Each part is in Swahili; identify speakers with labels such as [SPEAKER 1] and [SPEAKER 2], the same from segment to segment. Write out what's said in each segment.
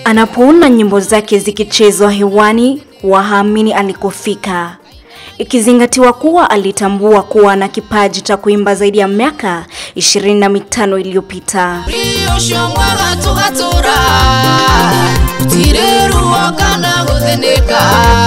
[SPEAKER 1] Anapoona nyimbo zake zikichezwa hewani, wahaamini alikofika, ikizingatiwa kuwa alitambua kuwa na kipaji cha kuimba zaidi ya miaka ishirini na mitano iliyopita.
[SPEAKER 2] rioshongwaga tugatura tiriruo kana guthinika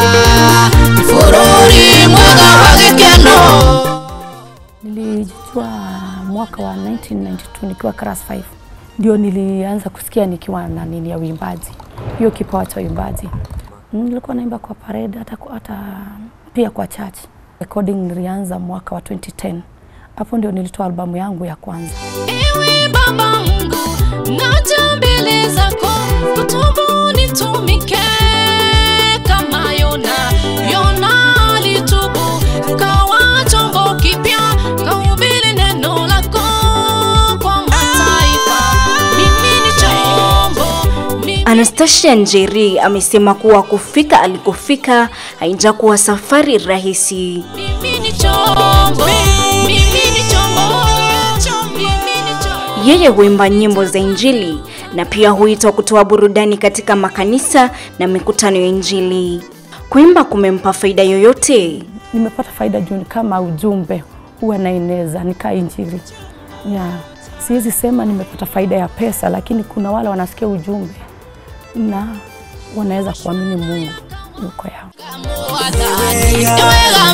[SPEAKER 2] bururi mwega wa gikeno
[SPEAKER 3] Nilijua mwaka wa 1992 nikiwa class 5 ndio nilianza kusikia nikiwa na nini ya uimbaji, hiyo kipawa cha uimbaji. Nilikuwa naimba kwa parade hata, hata pia kwa church. Recording nilianza mwaka wa 2010 hapo ndio nilitoa albamu yangu ya kwanza.
[SPEAKER 2] ewe baba mungu naja mbele zako kutubu nitumike kama yona yona alitubu kawa chombo kipya kahubiri neno lako kwa mataifa mimi ni chombo mimi
[SPEAKER 1] Anastasia Njeri amesema kuwa kufika alikofika haijakuwa safari rahisi.
[SPEAKER 2] mimi ni chombo mimi ni chombo mimi ni chombo
[SPEAKER 1] Yeye huimba nyimbo za Injili na pia huitwa kutoa burudani katika makanisa na mikutano ya Injili. Kuimba kumempa faida yoyote?
[SPEAKER 3] Nimepata faida juu ni kama ujumbe huwa naeneza nika injili yeah. Siwezi sema nimepata faida ya pesa, lakini kuna wale wanasikia ujumbe na wanaweza kuamini Mungu yuko yao.
[SPEAKER 2] Mwathani, ewega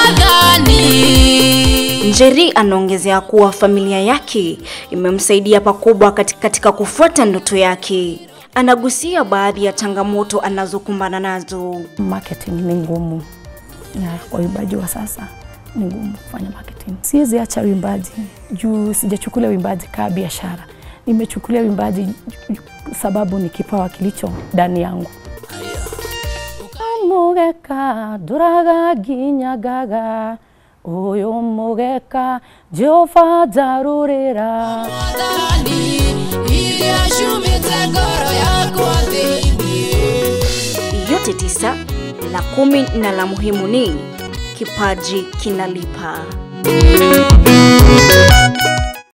[SPEAKER 2] mwathani
[SPEAKER 1] Njeri anaongezea kuwa familia yake imemsaidia pakubwa katika, katika kufuata ndoto yake. Anagusia baadhi ya changamoto anazokumbana nazo.
[SPEAKER 3] Marketing ni ngumu na kwa uimbaji wa sasa ni ngumu kufanya marketing. Siwezi acha uimbaji juu sijachukulia uimbaji kama biashara, nimechukulia uimbaji ju- sababu ni kipawa kilicho ndani yangu. mugeka nduraga nginyagaga uyu mugeka jehova njarurira
[SPEAKER 2] Mwathani, iria ciumĩte ngoro yakwa thĩinĩ
[SPEAKER 1] Yote tisa, la kumi na la muhimu ni kipaji kinalipa.